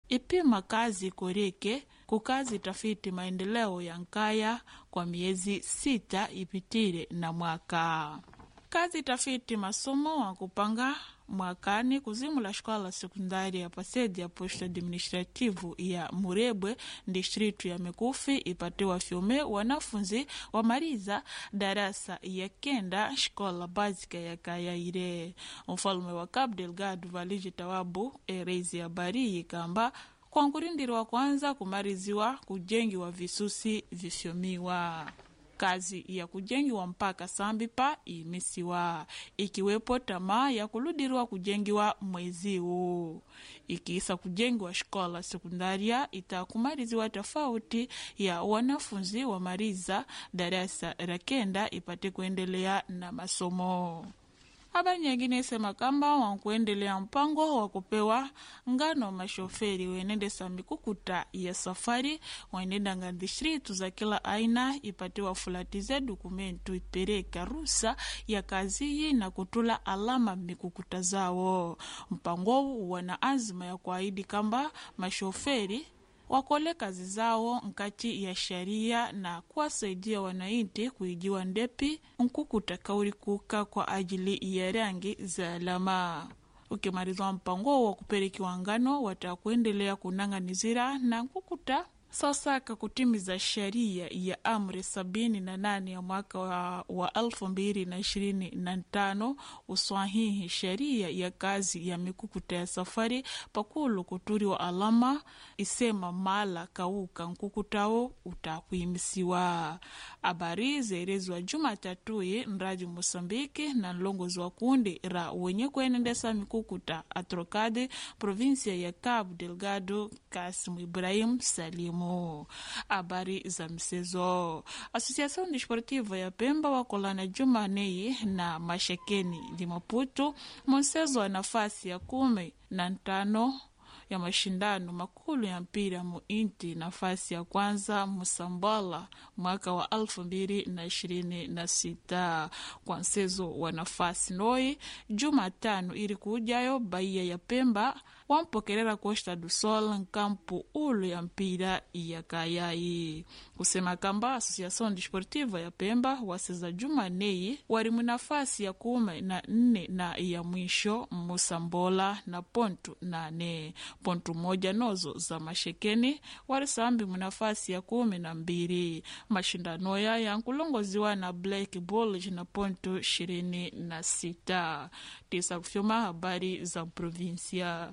ipima kazi koreke kukazi tafiti maendeleo ya nkaya kwa miezi sita ipitire na mwaka kazi tafiti masomo wa kupanga mwakani kuzimula shkola sekundari ya pasedi ya posto administrativu ya murebwe distritu ya mikufi ipatiwa fyume wanafunzi wamaliza darasa ya kenda shkola básica ya kayaire mfalume wa cabo delgado valiji tawabu erezi habari yikamba kwankurindirwa kwanza kumaliziwa kujengiwa visusi vifyomiwa kazi ya kujengiwa mpaka sambipa imisiwa ikiwepo tamaa ya kuludirwa kujengiwa mwezi huu ikiisa kujengiwa shkola sekundaria itakumaliziwa tofauti ya wanafunzi wa mariza darasa la kenda ipate kuendelea na masomo habari nyingine isema kamba wankuendelea mpango wa kupewa ngano mashoferi wenendesa mikukuta ya safari waenendanga distritu za kila aina ipatiwa fulatize dokumentu ipereka rusa ya kaziyi na kutula alama mikukuta zawo mpango wana azima ya kuahidi kamba mashoferi wakole kazi zao nkati ya sharia na kuwasaidia wananchi kuijiwa ndepi nkukuta kauli kuka kwa ajili ya rangi za alama ukimalizwa mpango wa kupelekiwa ngano watakuendelea kunang'anizira na nkukuta sasaka kutimiza sheria ya amri sabini na nane ya mwaka wa, wa elfu mbili na ishirini na tano uswahihi sheria ya kazi ya mikukuta ya safari pakulu kuturiwa alama isema mala kauka nkukutawo utakuimisiwa habari zeelezwa jumatatuyi nraji mosambiki na nlongozi wa kundi ra wenye kuenendesa mikukuta atrocade provinsia ya cabo delgado kasimu ibrahim salimu habari za msezo asociação desportiva ya pemba wakolana jumanei na mashekeni limaputu monsezo wa nafasi ya kumi na ntano ya mashindano makulu ya mpira muinti nafasi ya kwanza musambala mwaka wa elfu mbili na ishirini na sita kwa msezo wa nafasi noi jumatano ili kujayo baia ya pemba wampokerera costa do sol nkampu ulu ya mpira ya kayai kusema kamba asociação desportiva ya pemba waseza jumanei wari munafasi ya kumi na nne na ya mwisho musambola na pontu nane pontu moja nozo za mashekeni warisambi munafasi ya kumi na mbili mashindano ya yankulongoziwa na black bulge na pontu ishirini na sita tisa kufyoma habari za provinsia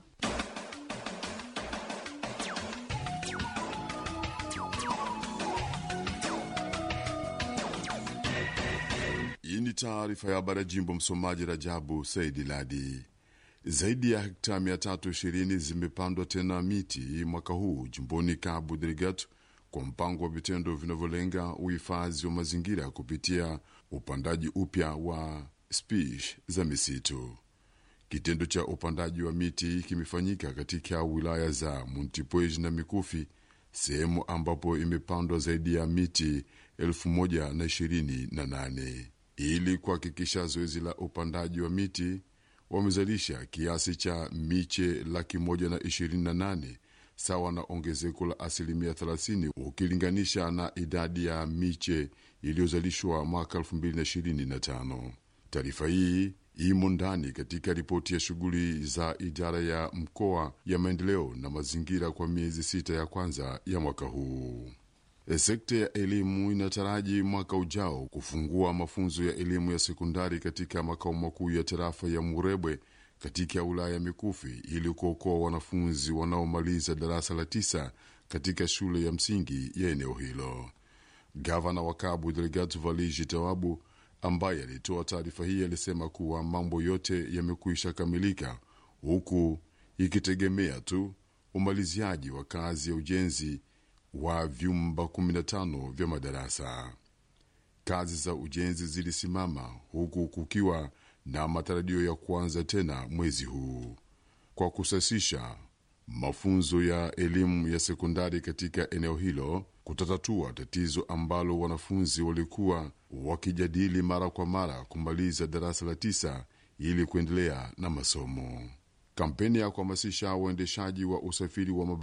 Hii ni taarifa ya habari ya jimbo. Msomaji Rajabu Saidi Ladi. Zaidi ya hekta 320 zimepandwa tena miti mwaka huu jimboni Cabo Delgado kwa mpango wa vitendo vinavyolenga uhifadhi wa mazingira kupitia upandaji upya wa spishi za misitu. Kitendo cha upandaji wa miti kimefanyika katika wilaya za Montepuez na Mikufi, sehemu ambapo imepandwa zaidi ya miti elfu moja na ishirini na nane ili kuhakikisha zoezi la upandaji wa miti wamezalisha kiasi cha miche laki moja na ishirini na nane sawa na ongezeko la asilimia 30 ukilinganisha na idadi ya miche iliyozalishwa mwaka 2025. Taarifa hii imo ndani katika ripoti ya shughuli za idara ya mkoa ya maendeleo na mazingira kwa miezi sita ya kwanza ya mwaka huu. Sekta ya elimu inataraji mwaka ujao kufungua mafunzo ya elimu ya sekondari katika makao makuu ya tarafa ya Murebwe katika wilaya ya Mikufi ili kuokoa wanafunzi wanaomaliza darasa la tisa katika shule ya msingi ya eneo hilo. Gavana wa Cabo Delgado Valigi Tawabu, ambaye alitoa taarifa hii, alisema kuwa mambo yote yamekwisha kamilika, huku ikitegemea tu umaliziaji wa kazi ya ujenzi wa vyumba 15 vya madarasa. Kazi za ujenzi zilisimama huku kukiwa na matarajio ya kuanza tena mwezi huu kwa kusasisha mafunzo ya elimu ya sekondari katika eneo hilo kutatatua tatizo ambalo wanafunzi walikuwa wakijadili mara kwa mara kumaliza darasa la tisa ili kuendelea na masomo. Kampeni ya kuhamasisha uendeshaji wa usafiri wa